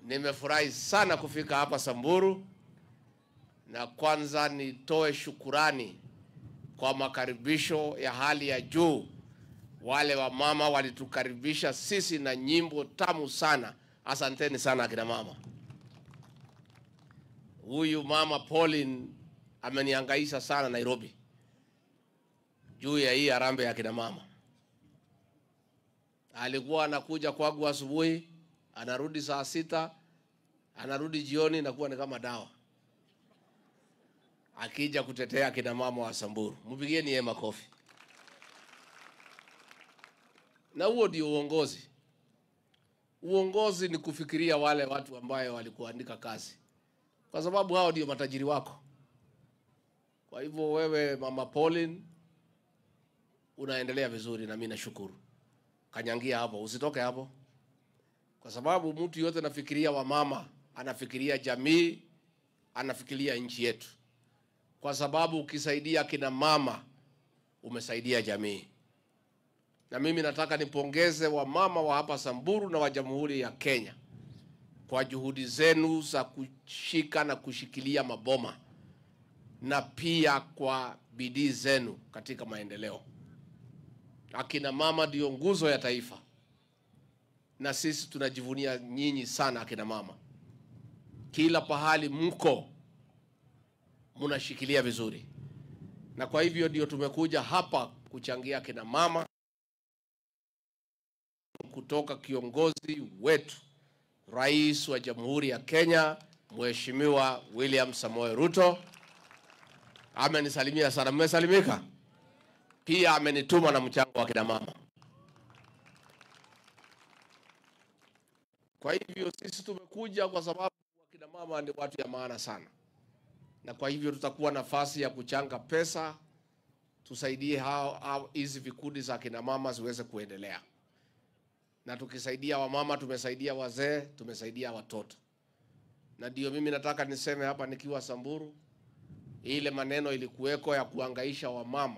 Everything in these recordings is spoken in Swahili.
Nimefurahi sana kufika hapa Samburu, na kwanza nitoe shukurani kwa makaribisho ya hali ya juu. Wale wamama walitukaribisha sisi na nyimbo tamu sana. Asanteni sana akina mama. Huyu mama Pauline amenihangaisha sana Nairobi juu ya hii harambee ya akina mama. Alikuwa anakuja kwangu asubuhi, anarudi saa sita, anarudi jioni, nakuwa ni kama dawa, akija kutetea akina mama wa Samburu. Mpigieni yeye makofi. Na huo ndio uongozi. Uongozi ni kufikiria wale watu ambayo walikuandika kazi, kwa sababu hao ndio matajiri wako. Kwa hivyo wewe mama Pauline unaendelea vizuri, na mimi nashukuru. Kanyangia hapo, usitoke hapo, kwa sababu mtu yote anafikiria wamama, anafikiria jamii, anafikiria nchi yetu, kwa sababu ukisaidia kina mama umesaidia jamii. Na mimi nataka nipongeze wamama wa hapa Samburu na wa Jamhuri ya Kenya kwa juhudi zenu za kushika na kushikilia maboma na pia kwa bidii zenu katika maendeleo. Akina mama ndio nguzo ya taifa, na sisi tunajivunia nyinyi sana akina mama. Kila pahali mko mnashikilia vizuri, na kwa hivyo ndio tumekuja hapa kuchangia akina mama kutoka kiongozi wetu Rais wa Jamhuri ya Kenya Mheshimiwa William Samoei Ruto amenisalimia sana. Mmesalimika? Pia amenituma na mchango wa kina mama. Kwa hivyo sisi tumekuja kwa sababu wakina mama ni watu ya maana sana, na kwa hivyo tutakuwa nafasi ya kuchanga pesa tusaidie hao hao hizi vikundi za kina mama ziweze kuendelea, na tukisaidia wamama tumesaidia wazee, tumesaidia watoto, na ndio mimi nataka niseme hapa nikiwa Samburu, ile maneno ilikuweko ya kuangaisha wamama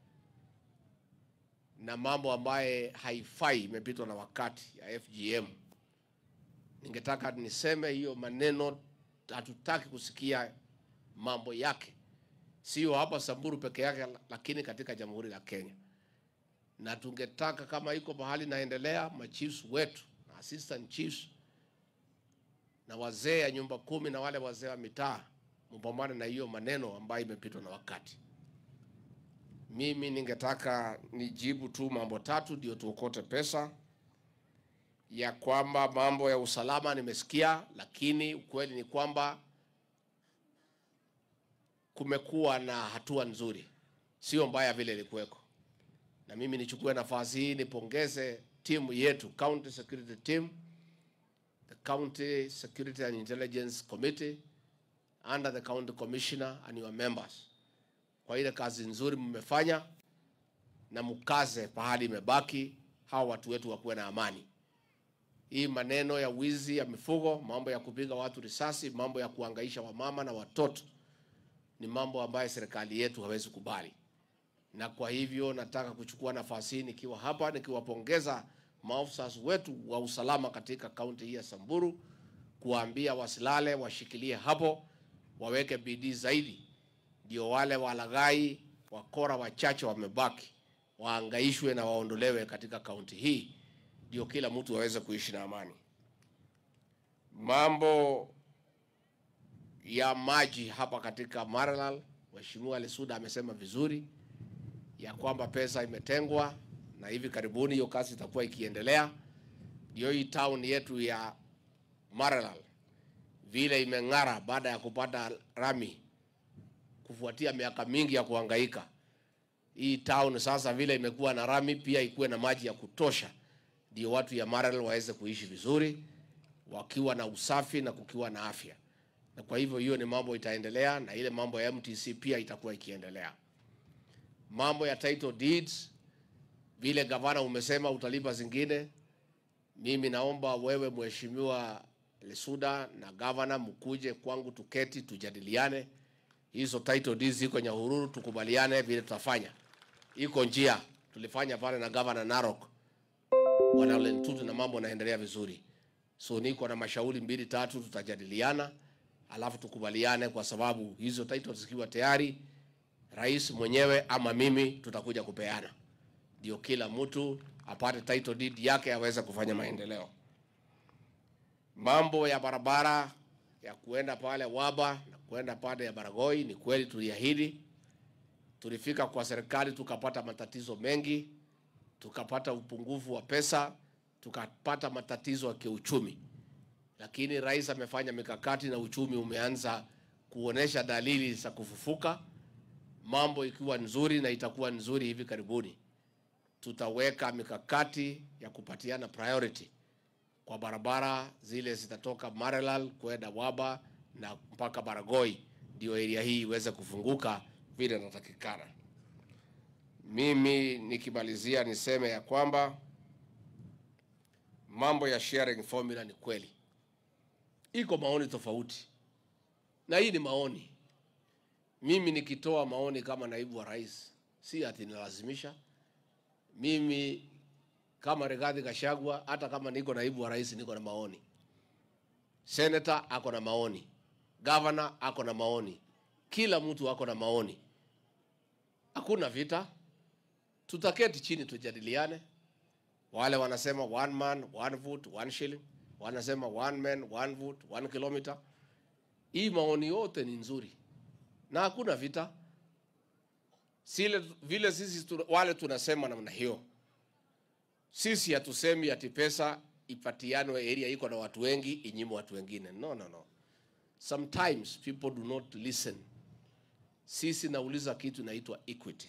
na mambo ambaye haifai, imepitwa na wakati ya FGM. Ningetaka niseme hiyo maneno, hatutaki kusikia mambo yake, sio hapa Samburu peke yake, lakini katika Jamhuri la Kenya. Na tungetaka kama iko mahali naendelea, machiefs wetu na assistant chiefs na wazee ya nyumba kumi na wale wazee wa mitaa mpambane na hiyo maneno ambayo imepitwa na wakati. Mimi ningetaka nijibu tu mambo tatu ndio tuokote pesa. Ya kwamba mambo ya usalama nimesikia, lakini ukweli ni kwamba kumekuwa na hatua nzuri, sio mbaya vile ilikuweko. Na mimi nichukue nafasi hii nipongeze timu yetu, County Security Team, the County Security and Intelligence Committee under the County Commissioner and your members kwa ile kazi nzuri mmefanya, na mkaze pahali imebaki, hawa watu wetu wakuwe na amani. Hii maneno ya wizi ya mifugo, mambo ya kupiga watu risasi, mambo ya kuangaisha wamama na watoto ni mambo ambayo serikali yetu hawezi kubali, na kwa hivyo nataka kuchukua nafasi hii nikiwa hapa nikiwapongeza maafisa wetu wa usalama katika kaunti hii ya Samburu, kuwaambia wasilale, washikilie hapo, waweke bidii zaidi ndio wale walaghai wakora wachache wamebaki waangaishwe na waondolewe katika kaunti hii, ndio kila mtu aweze kuishi na amani. Mambo ya maji hapa katika Maralal, Mheshimiwa Lesuda amesema vizuri ya kwamba pesa imetengwa na hivi karibuni hiyo kazi itakuwa ikiendelea. Ndio hii town yetu ya Maralal vile imeng'ara baada ya kupata rami kufuatia miaka mingi ya kuhangaika. Hii town sasa vile imekuwa na rami, pia ikuwe na maji ya kutosha, ndio watu ya Maralal waweze kuishi vizuri wakiwa na usafi na kukiwa na afya. Na kwa hivyo hiyo ni mambo itaendelea, na ile mambo ya MTC pia itakuwa ikiendelea. Mambo ya title deeds, vile gavana umesema utalipa zingine, mimi naomba wewe Mheshimiwa Lesuda na gavana mkuje kwangu, tuketi tujadiliane hizo title deeds ziko Nyahururu, tukubaliane vile tutafanya. Iko njia tulifanya pale na gavana Narok, bwana Lentutu, na mambo yanaendelea vizuri. So niko na mashauri mbili tatu, tutajadiliana alafu tukubaliane, kwa sababu hizo titles zikiwa tayari, rais mwenyewe ama mimi tutakuja kupeana, ndio kila mtu apate title deed yake aweze kufanya maendeleo. Mambo ya barabara ya kuenda pale Waba na kuenda pale ya Baragoi, ni kweli tuliahidi. Tulifika kwa serikali tukapata matatizo mengi, tukapata upungufu wa pesa, tukapata matatizo ya kiuchumi, lakini rais amefanya mikakati na uchumi umeanza kuonesha dalili za kufufuka, mambo ikiwa nzuri na itakuwa nzuri hivi karibuni. Tutaweka mikakati ya kupatiana priority kwa barabara zile zitatoka Maralal kwenda Waba na mpaka Baragoi, ndio area hii iweze kufunguka vile inatakikana. Mimi nikimalizia niseme ya kwamba mambo ya sharing formula ni kweli, iko maoni tofauti, na hii ni maoni. Mimi nikitoa maoni kama naibu wa rais, si ati nilazimisha. Mimi kama Rigathi Gachagua, hata kama niko naibu wa rais, niko na maoni. Senator ako na maoni, governor ako na maoni, kila mtu ako na maoni. Hakuna vita, tutaketi chini tujadiliane. Wale wanasema one man one vote one shilling, wanasema one man one vote one kilometer. Hii maoni yote ni nzuri na hakuna vita. Sile vile sisi tu, wale tunasema namna hiyo sisi hatusemi ati pesa ipatianwe area iko na watu wengi inyimwe watu wengine. No, no, no. Sometimes people do not listen. Sisi nauliza kitu inaitwa equity.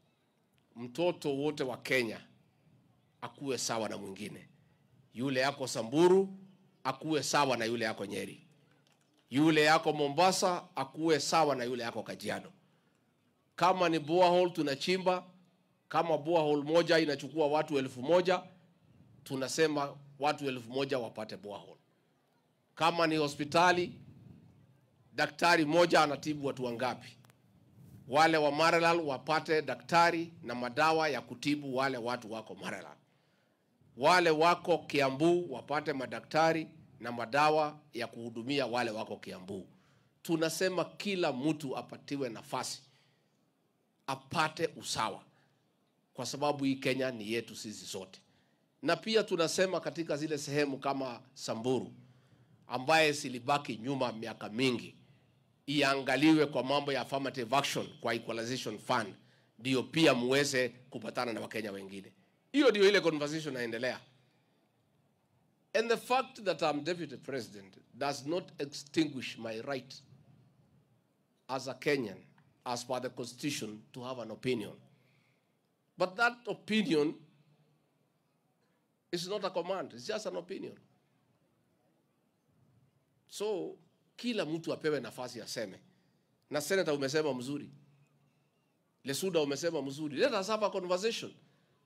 Mtoto wote wa Kenya akuwe sawa na mwingine. Yule yako Samburu akuwe sawa na yule yako Nyeri. Yule yako Mombasa akuwe sawa na yule yako Kajiado. Kama ni borehole tunachimba kama borehole moja inachukua watu elfu moja tunasema watu elfu moja wapate borehole. Kama ni hospitali, daktari moja anatibu watu wangapi? Wale wa Maralal wapate daktari na madawa ya kutibu wale watu wako Maralal. Wale wako Kiambu wapate madaktari na madawa ya kuhudumia wale wako Kiambu. Tunasema kila mtu apatiwe nafasi, apate usawa kwa sababu hii Kenya ni yetu sisi sote. Na pia tunasema katika zile sehemu kama Samburu ambaye zilibaki nyuma miaka mingi, iangaliwe kwa mambo ya affirmative action kwa equalization fund, ndio pia muweze kupatana na Wakenya wengine. Hiyo ndio ile conversation inaendelea. And the fact that I'm deputy president does not extinguish my right as a Kenyan, as per the constitution, to have an opinion. But that opinion is not a command, it's just an opinion. So kila mtu apewe nafasi aseme. Na senator umesema mzuri, Lesuda umesema mzuri. Let us have a conversation.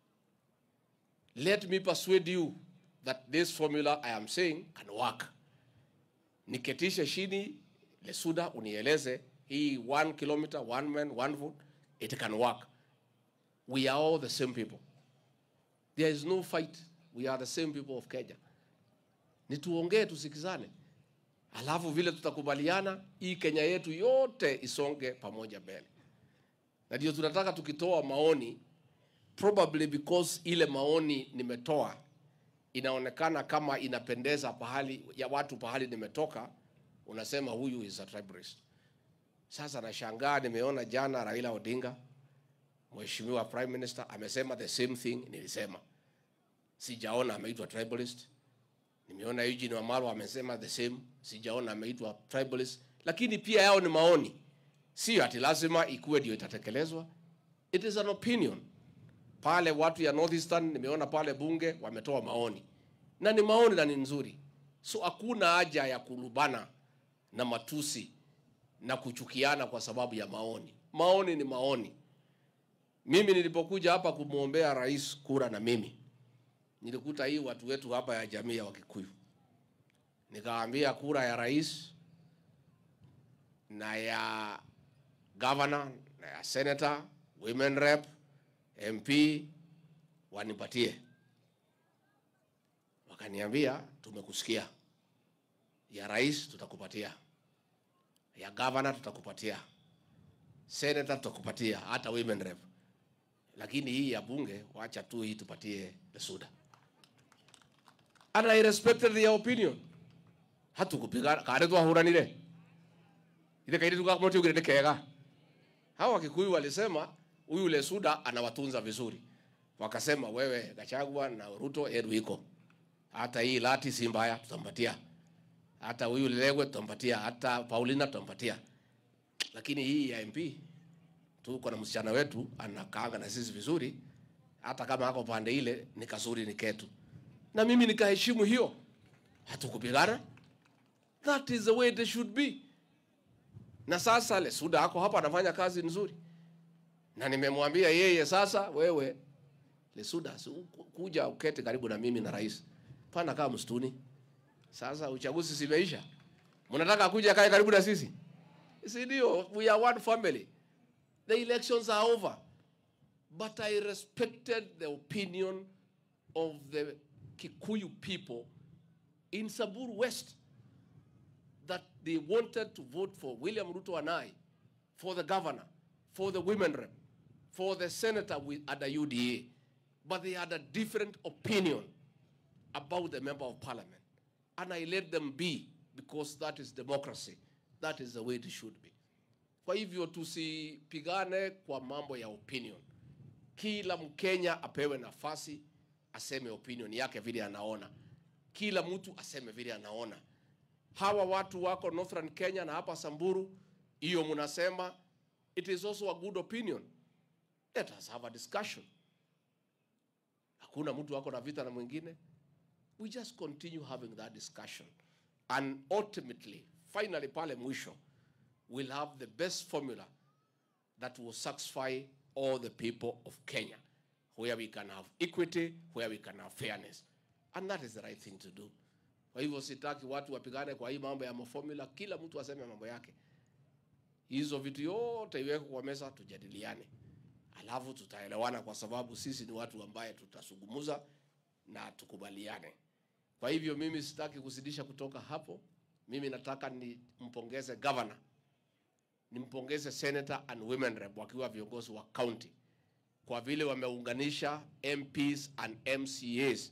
Let me persuade you that this formula I am saying can work. Niketishe chini, Lesuda unieleze hii one kilometer, one man, one vote, it can work. We are all the same people. There is no fight. We are the same people of Kenya. Ni tuongee tusikizane, alafu vile tutakubaliana, hii Kenya yetu yote isonge pamoja mbele. Na ndio tunataka tukitoa maoni, probably because ile maoni nimetoa inaonekana kama inapendeza pahali ya watu pahali nimetoka, unasema huyu is a tribalist. Sasa nashangaa, nimeona jana Raila Odinga Mheshimiwa Prime Minister amesema the same thing nilisema. Sijaona ameitwa tribalist. Nimeona Eugene Wamalwa amesema the same, sijaona ameitwa tribalist, lakini pia yao ni maoni, sio ati lazima ikuwe ndio itatekelezwa. It is an opinion. Pale watu ya Northeastern nimeona pale bunge wametoa maoni na ni maoni na ni nzuri, so hakuna haja ya kulubana na matusi na kuchukiana kwa sababu ya maoni. Maoni ni maoni. Mimi nilipokuja hapa kumwombea rais kura na mimi nilikuta hii watu wetu hapa ya jamii ya Wakikuyu, nikawaambia kura ya rais na ya governor na ya senator, women rep, MP wanipatie. Wakaniambia tumekusikia. ya rais tutakupatia, ya governor tutakupatia, senator tutakupatia, hata women rep. Lakini hii ya bunge wacha tu hii tupatie Lesuda. And I respected their opinion. Hatukupiga kare twahuranire ile kaidi tukakamoti ugire kega. Hawa Wakikuyu walisema huyu Lesuda anawatunza vizuri, wakasema wewe Gachagua na Ruto yetu iko hata hii lati si mbaya, tutampatia hata huyu Lelegwe tutampatia, hata Paulina tutampatia, lakini hii ya MP tuko na msichana wetu anakaanga na sisi vizuri, hata kama ako pande ile ni kazuri, ni ketu, na mimi nikaheshimu hiyo, hatukupigana. That is the way it should be. Na sasa Lesuda ako hapa anafanya kazi nzuri, na nimemwambia yeye, sasa wewe Lesuda, si u- kuja ukete karibu na mimi na rais, pana kama msituni. Sasa uchaguzi simeisha, mnataka kuja kae karibu na sisi? Si ndio? We are one family. The elections are over. But I respected the opinion of the Kikuyu people in Samburu West that they wanted to vote for William Ruto and I, for the governor, for the women rep, for the senator with, at the UDA. But they had a different opinion about the member of parliament. And I let them be because that is democracy. That is the way it should be. Kwa hivyo tusipigane kwa mambo ya opinion. Kila Mkenya apewe nafasi aseme opinion yake vile anaona. Kila mtu aseme vile anaona. Hawa watu wako Northern Kenya na hapa Samburu, hiyo mnasema it is also a good opinion. Let us have a discussion. Hakuna mtu wako na vita na mwingine. We just continue having that discussion. And ultimately, finally pale mwisho, we'll have the best formula that will satisfy all the people of Kenya, where we can have equity, where we can have fairness. And that is the right thing to do. Kwa hivyo sitaki watu wapigane kwa hii mambo ya maformula, kila mtu aseme mambo yake. Hizo vitu yote iwekwe kwa meza, tujadiliane, alafu tutaelewana, kwa sababu sisi ni watu ambaye tutasungumuza na tukubaliane. Kwa hivyo mimi sitaki kuzidisha kutoka hapo. Mimi nataka nimpongeze governor, nimpongeze senator and women rep wakiwa viongozi wa county kwa vile wameunganisha MPs and MCAs.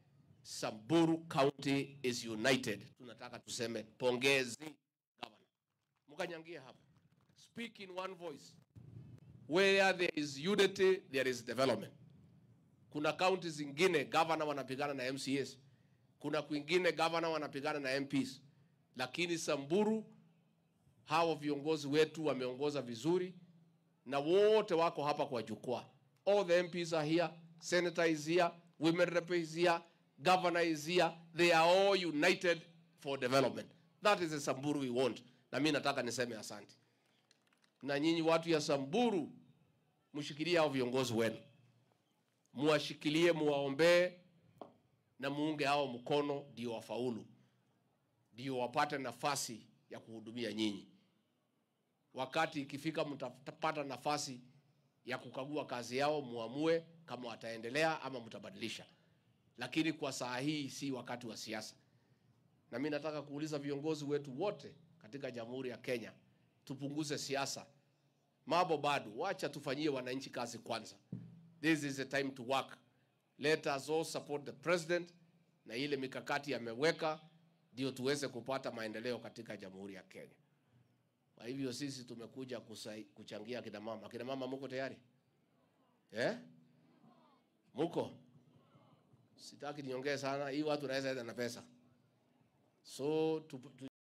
Samburu County is united. Tunataka tuseme pongezi governor. Mkanyangia hapa. Speak in one voice. Where there is unity, there is development. Kuna kaunti zingine governor wanapigana na MCAs, kuna kwingine governor wanapigana na MPs, lakini Samburu hawa viongozi wetu wameongoza vizuri na wote wako hapa kwa jukwaa. All the MPs are here, senator is here, women rep is here, governor is here. They are all united for development. That is the Samburu we want. Na mimi nataka niseme asante. Na nyinyi watu ya Samburu mshikilie hao viongozi wenu muwashikilie, muwaombee na muunge hao mkono, ndio wafaulu, ndio wapate nafasi ya kuhudumia nyinyi. Wakati ikifika mtapata nafasi ya kukagua kazi yao, muamue kama wataendelea ama mtabadilisha, lakini kwa saa hii si wakati wa siasa. Na mimi nataka kuuliza viongozi wetu wote katika Jamhuri ya Kenya, tupunguze siasa. Mambo bado, wacha tufanyie wananchi kazi kwanza. This is the time to work. Let us all support the president na ile mikakati ameweka, ndio tuweze kupata maendeleo katika Jamhuri ya Kenya. Kwa hivyo sisi tumekuja kusai, kuchangia kina mama. Kina mama muko tayari eh? Muko? Sitaki niongee sana, hii watu naweza enda na pesa, so tu, tu,